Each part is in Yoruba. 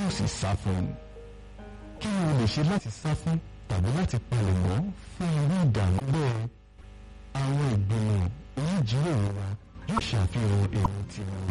ó sì sá fún un kí ni o lè ṣe láti sá fún tàbí láti palẹ̀mọ́ fún irú ìdààmú bẹ́ẹ̀ àwọn ìgbìmọ̀ oníjíròrò wa yóò ṣàfihàn èrò tiwọn.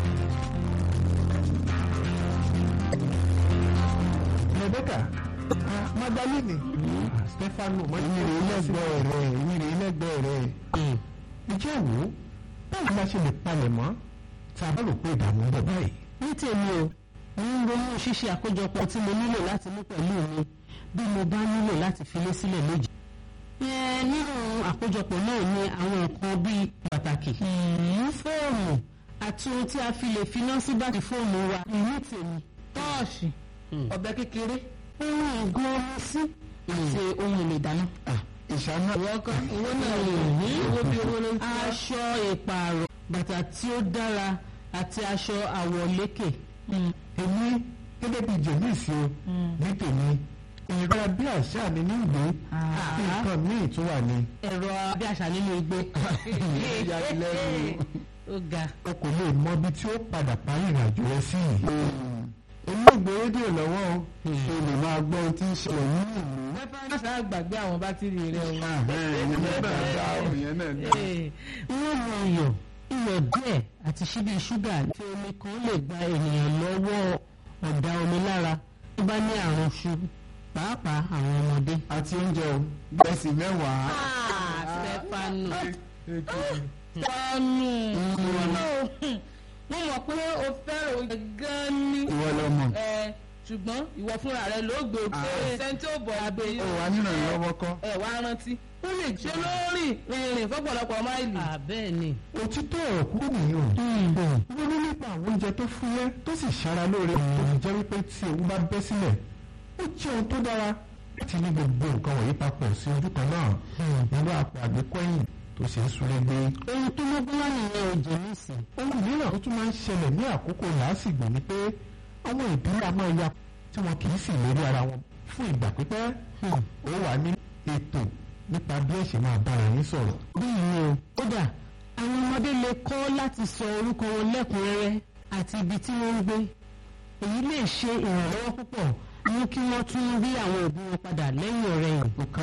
Rebecca Magdalene Stefano ìyìnrere lẹ́gbẹ̀ẹ́ rẹ̀ ìyìnrere lẹ́gbẹ̀ẹ́ rẹ̀ ìjẹ́ wo báwo la ṣe lè palẹ̀ mọ́ tá a bá rò pé ìdààmú ń bọ̀ báyìí. ní tèmi o mo ń ronú ṣíṣe àkójọpọ̀ tí mo nílò láti mú pẹ̀lú mi bí mo bá nílò láti filé sílẹ̀ lójijì. nínú àkójọpọ̀ náà ni àwọn nǹkan bíi pàtàkì fóònù àti ohun tí a fi lè finá sí bátìrì fóònù wa ní tèmi. tọ́ọ̀ṣì ọ̀bẹ kékeré ohun ìgún omi sí àti ohun èlò ìdáná. ìṣáná ìwọ kan owó náà owó bí owó ló ń tọ́. aṣọ ìpààrọ̀ bàtà tí ó dára àti aṣọ àwọ̀lékè. èmi gẹ́gẹ́ bíi jẹ̀míìsì o ní tèmi ẹ̀rọ bí àṣà mi ní ìgbé nǹkan míì tún wà ní. ẹ̀rọ abíàṣà nínú igbó. ìyàlẹ́nu ó ga. o kò lè mọ ibi tí ó padà parí ìrìnàjò rẹ sí yìí. olóògbé rédíò lọ́wọ́ o o lè máa gbọ́ ohun tí ń ṣẹlẹ̀ ní ìlú. mẹ́fà ṣáà gbàgbé àwọn bátìrì rẹ o. ìyẹn náà dá ìyẹn náà dá. wọ́n mọ iyọ̀ iyọ̀ díẹ̀ àti ṣíbí ṣúgà tí omi kan lè gba ènìyàn lọ́wọ́ ọ̀dà omi lára tó bá ní àrùn ṣubú pàápàá àwọn ọmọdé. àti oúnjẹ o gbẹ̀sì mẹ́wàá. Stefano wọnú mo mọ̀ pé o fẹ́ràn oúnjẹ gan ni ìwọ lọmọ. ẹ ṣùgbọ́n ìwọ fúnra rẹ ló gbé o pé sẹ́ńtì ò bọ̀ abẹ́ ó yìí wà nínú ìlọ́wọ́ kọ́. ẹ wá rántí ó lè ṣe lórí rìnrìn fọ́pọ̀lọpọ̀ máìlì. bẹ́ẹ̀ ni. òtítọ́ ọ̀rọ̀ kúrò nìyẹn o. ronú nípa àwọn oúnjẹ tó fúyẹ́ tó sì ṣara lóore tó fi jẹ́ wípé tí ewu bá bẹ́ sílẹ̀ ó jẹ́ ohun tó dára láti ní gbogbo nǹkan wọ̀nyí papọ̀ sí ojú kan náà nínú àpò àgbékọ́yìn tó ṣe é súré gbé. ohun tó mọ́gbọ́n wà nìyẹn ò jẹ́ nísìn. ohun mìíràn tó tún máa ń ṣẹlẹ̀ ní àkókò làásìgbò ni pé àwọn ìdílé a máa ya tí wọn kì í sì lórí ara wọn fún ìgbà pípẹ́ ó wà ní ètò nípa bí ẹ ṣe máa bára yín sọ̀rọ̀. bẹ́ẹ̀ ni o kódà àwọn ọmọdé lè kọ́ láti sọ orúkọ wọn lẹ́kùnrẹ́rẹ́ àti ibi tí wọ́n ń gbé èyí lè ṣe ìrànlọ́wọ́ púpọ̀ mú kí wọ́n tún rí àwọn òbí wọn padà lẹ́yìn ọ̀rẹ́yìn.